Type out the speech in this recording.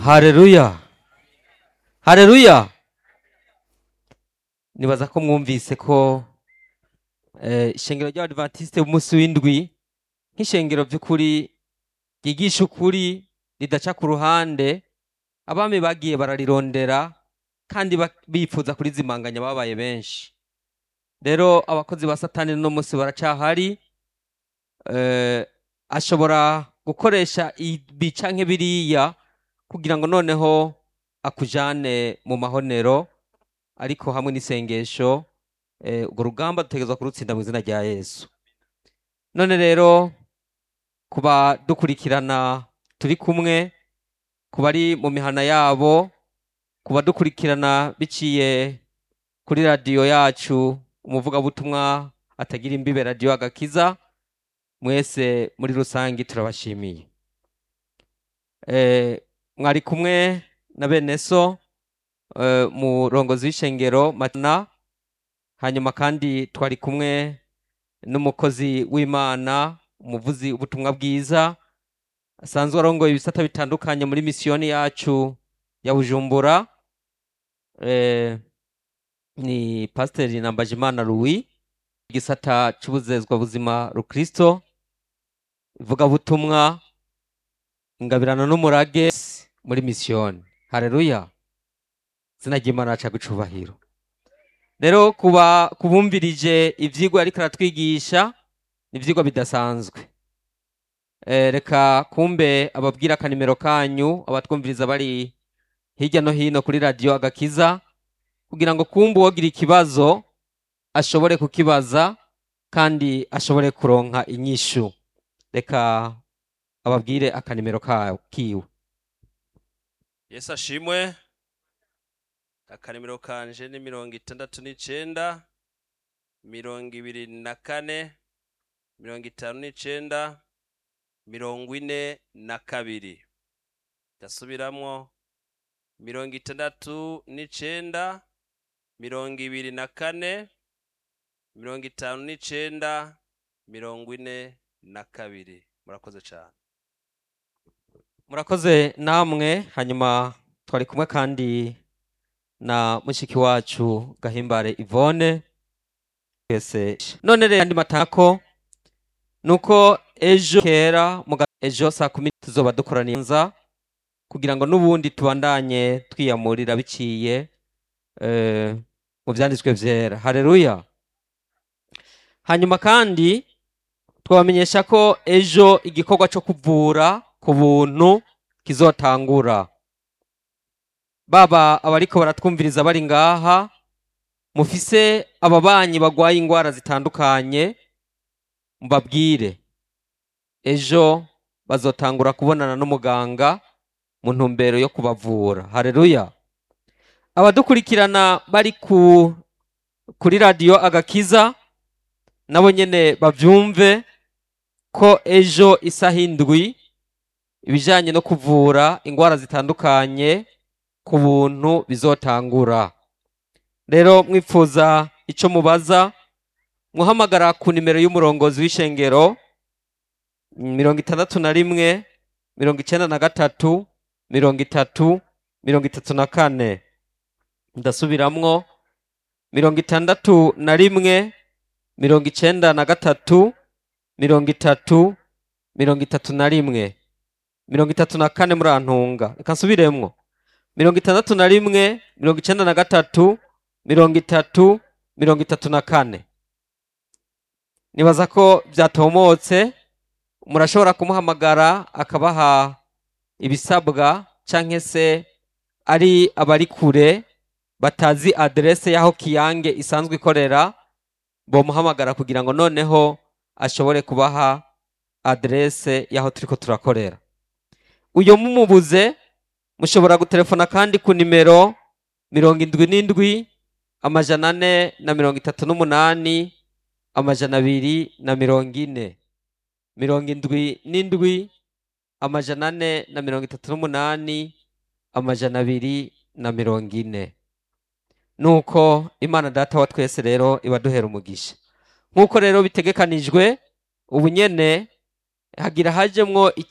hareruya hareruya nibaza ko mwumvise ko eh, ishengero ry'abadivantisite b'umunsi w'indwi nk'ishengero by'ukuri ryigisha ukuri ridaca ku ruhande abami bagiye bararirondera kandi ba- bifuza kurizimanganya babaye benshi rero abakozi ba satani no munsi baracahari eh, ashobora gukoresha ibi canke biriya kugira ngo noneho akujane mu mahonero ariko hamwe n'isengesho eh, urwo rugamba dutegerezwa kurutsinda mu izina rya yesu none rero kuba dukurikirana turi kumwe ku bari mu mihana yabo kuba dukurikirana biciye kuri radiyo yacu umuvugabutumwa atagira imbibe radiyo agakiza mwese muri rusange turabashimiye Eh, mwari kumwe na bene so eh, murongozi w'ishengero matana hanyuma kandi twari kumwe n'umukozi w'imana umuvuzi ubutumwa bwiza asanzwe arongoye ibisata bitandukanye muri misiyoni yacu ya bujumbura eh, ni pasiteri nambajimana louis igisata c'ubuzezwa buzima rukristo ivugabutumwa ingabirano n'umurage muri misiyoni hareruya izina ry'imana aca gucubahiro rero kuba kubumvirije ivyigwa ariko aratwigisha ni ivyigwa bidasanzwe Eh, reka kumbe ababwira akanimero kanyu abatwumviriza bari hirya no hino kuri radiyo agakiza kugira ngo kumbe uwogira ikibazo ashobore kukibaza kandi ashobore kuronka inyishu reka ababwire akanimero ka- kiwe yesu ashimwe akanimero kanje ni mirongo itandatu n'icenda mirongo ibiri na kane mirongo itanu n'icenda mirongo ine na kabiri ndasubiramwo mirongo itandatu n'icenda mirongo ibiri na kane mirongo itanu n'icenda mirongo ine na kabiri murakoze cane murakoze namwe hanyuma twari kumwe kandi na mushiki wacu gahimbare ivone twese none rero andi matako nuko ejo kera mu ga- ejo saa kumi tuzoba dukoraniye nza kugira ngo n'ubundi tubandanye twiyamurira biciye eh, mu vyanditswe vyera hareruya hanyuma kandi twabamenyesha ko ejo igikorwa cyo kuvura ku buntu kizotangura baba abariko baratwumviriza bari ngaha mufise ababanyi bagwaye ingwara zitandukanye mbabwire ejo bazotangura kubonana n'umuganga mu ntumbero yo kubavura hareruya abadukurikirana bari ku kuri radiyo agakiza nabo nyene bavyumve ko ejo isaha indwi ibijanye no kuvura ingwara zitandukanye ku buntu bizotangura rero mwifuza ico mubaza muhamagara ku nimero y'umurongozi w'ishengero mirongo itandatu na rimwe mirongo icenda na gatatu mirongo itatu mirongo itatu na kane ndasubiramwo mirongo itandatu na rimwe mirongo icenda na gatatu mirongo itatu mirongo itatu na rimwe mirongo itatu na kane murantunga reka nsubiremwo mirongo itandatu na rimwe mirongo icenda na gatatu mirongo itatu mirongo itatu na kane nibaza ko byatomotse murashobora kumuhamagara akabaha ibisabwa canke se ari abari kure batazi aderese y'aho kiyange isanzwe ikorera bomuhamagara kugira ngo noneho ashobore kubaha aderese y'aho turiko turakorera uyo mumubuze mushobora gutelefona kandi ku nimero mirongo indwi n'indwi amajana ane na mirongo itatu n'umunani amajana abiri na mirongo ine mirongo indwi n'indwi amajana ane na mirongo itatu n'umunani amajana abiri na mirongo ine nuko imana data wa twese rero ibaduhera umugisha nk'uko rero bitegekanijwe ubu nyene hagira hajemwo